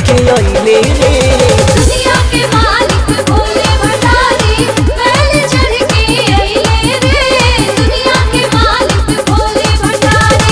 के अइले रे दुनिया के मालिक भोले भंडारी बैल चढ़ के अइले रे दुनिया के मालिक भोले भंडारी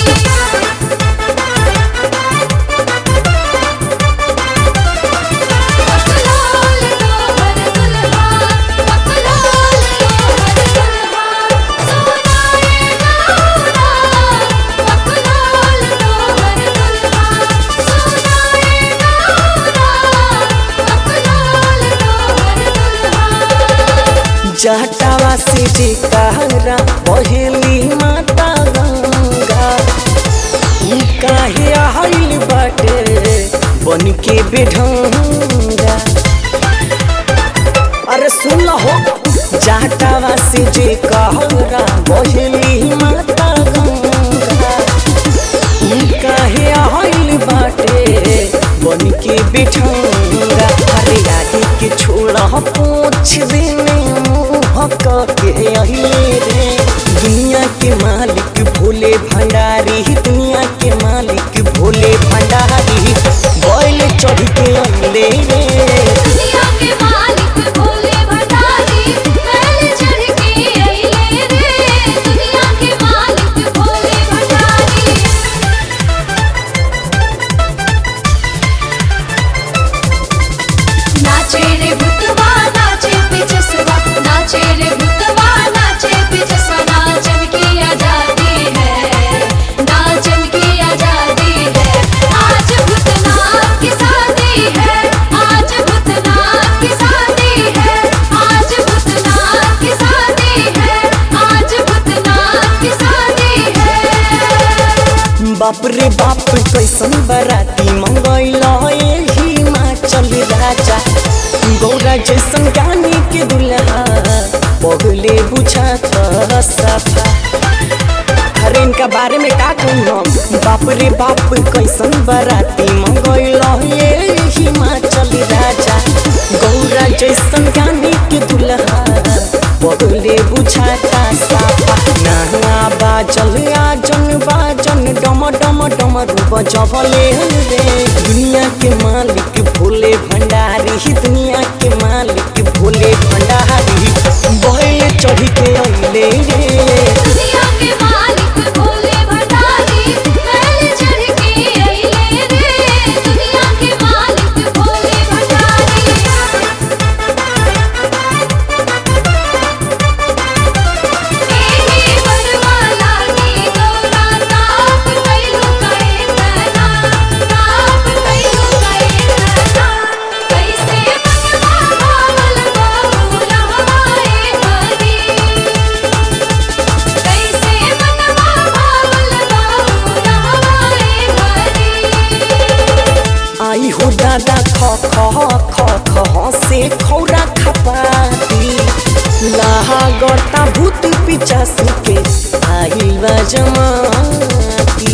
पकलोल लोहर दुल्हा पकलोल लोहर दुल्हा सोनाए गौरा पकलोल लोहर दुल्हा सोनाए गौरा पकलोल लोहर दुल्हा जटावा से जे कहरा पहली माता गंगा ई काहे आइल बाटे बन के बेढंगा अरे सुन हो जटावा से जे कहरा पहली माता गंगा ई काहे आइल बाटे बन के बेढंगा अरे आगे के छोड़ा पूछ देने मुँह के अहिले रे दुनिया के मालिक भोले भंडारी दुनिया के मालिक भोले भंडारी बैल चढ़ के अइले रे दुनिया के मालिक भोले भंडारी बैल चढ़ के अइले रे दुनिया के मालिक भोले भंडारी नाचे रे भूतवा नाचे पिचसवा नाचे रे भूतवा नाचे पिचसवा नाचन की आजादी है नाचन की आजादी है आज भूतनाथ की शादी है आज भूतनाथ की शादी है आज भूतनाथ की शादी है आज भूतनाथ की शादी है बाप रे बाप कैसन बराती मंगैल हिमाचल राजा गौरा जैसन गाने के दुल्हा पगले बुझा सफा अरे इनका बारे में का कहूँ हम बाप रे बाप कैसन बराती मंगैल हिमाचल राजा गौरा जैसन गाने के दुल्हा पगले बुझाता साफा नहा बाजल आजन बाजन डम डम डम रूप जबले रे दुनिया के मालिक भोले भंडारी दुनिया के मालिक भोले भंडारी बैल चढ़ के अइले रे दुनिया के मालिक भोले भंडारी बैल चढ़ के अइले रे दुनिया के मालिक भोले भंडारी एही बनवाला की गौरा ताप कैलु कैतना ताप कैलु कैतना कैसे मनवा भावल गौरा हमारे हरी कैसे मनवा भावल गौरा हमारे हरी आई हो दादा ख ख ख ख से खौरा खपाती लाहा गर्ता भूत पिचास के आइल बा जमाती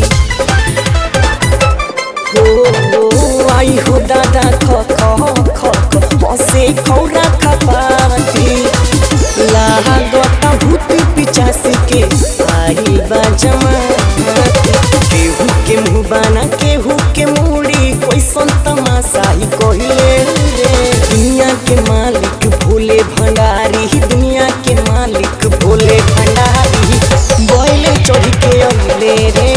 हो हो आई हो दादा ख ख ख ख से खौरा खपाती लाहा गर्ता भूत पिचास के आइल बा जमाती केहू के मुँह बना केहू के मूड़ी कैसन तमाशा ही कहिले रे दुनिया के मालिक भोले भंडारी दुनिया के मालिक भोले भंडारी बैल चढ़ के अइले रे